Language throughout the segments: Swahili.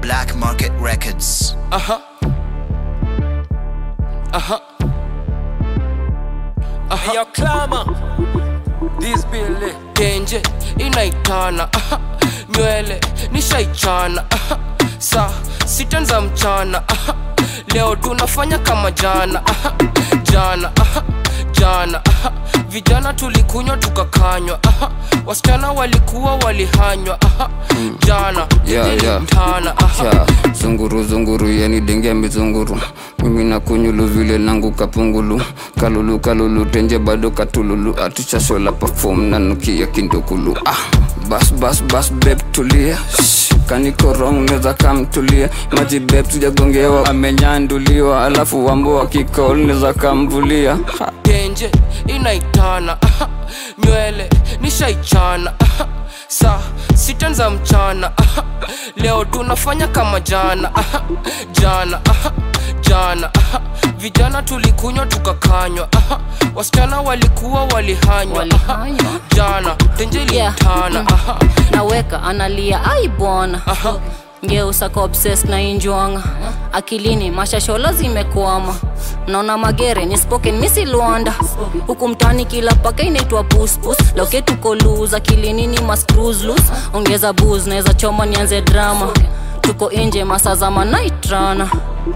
Black Market Records. Aha. Aha. Aha. Yo, clamor. This Billy. Genje inaitana aha. Nywele nishaichana aha. Saa sita za mchana aha. Leo tunafanya kama jana aha. Jana aha. Jana aha. Vijana tulikunywa tukakanywa aha. Wasichana walikuwa walihanywa aha. Jana Yeah, yeah. mtana aha. cha zunguru zunguru yani denge mizunguru mimi na kunyulu vile nangu kapungulu kalulu kalulu tenje bado katululu atuchashola perform na nukia kindukulu ah bas bas bas beb tulia Shh, kaniko wrong neza kamtulia maji beb tujagongewa amenyanduliwa alafu wambo wakikol neza kamvulia ha. genje inaitana aha. nywele nishaichana aha. saa sita za mchana aha. leo tunafanya kama jana aha. jana aha. jana aha. vijana tulikunywa tukakanywa aha. wasichana walikuwa walihanywa aha. Walihanywa? jana tenje Yeah. litana aha. naweka analia ai bwana ngeusa kwa obses na injwanga akilini mashashola zimekwama naona magere ni spoken misi luanda huku mtani kila paka inaitwa puspus loketuko luz akilini ni mascruslus ongeza buz naweza choma nianze drama tuko nje masaa za manaitrana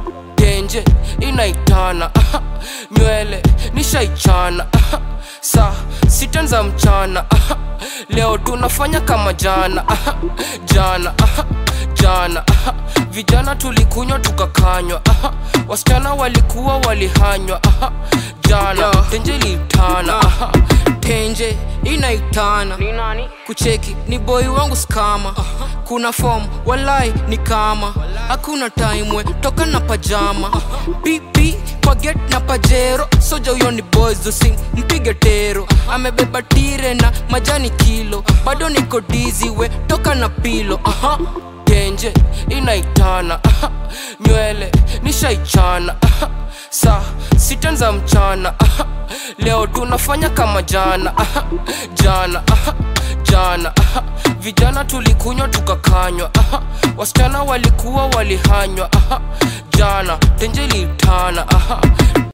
genje inaitana aha. nywele nishaichana aha. saa sita za mchana aha. leo tunafanya kama jana aha. jana aha. jana aha. vijana tulikunywa tukakanywa aha. wasichana walikuwa walihanywa aha. jana tenje litana aha. tenje inaitana kucheki ni boi wangu skama kuna fom walai ni kama hakuna timwe toka na pajama pipi kwa get na pajero soja huyo ni boys usim mpige tero amebeba tire na majani kilo bado niko dizi we toka na pilo aha genje inaitana aha. nywele nishaichana aha. saa sita za mchana aha. leo tunafanya kama jana aha. jana aha. jana aha. vijana tulikunywa tukakanywa aha. wasichana walikuwa walihanywa aha. jana tenje litana aha.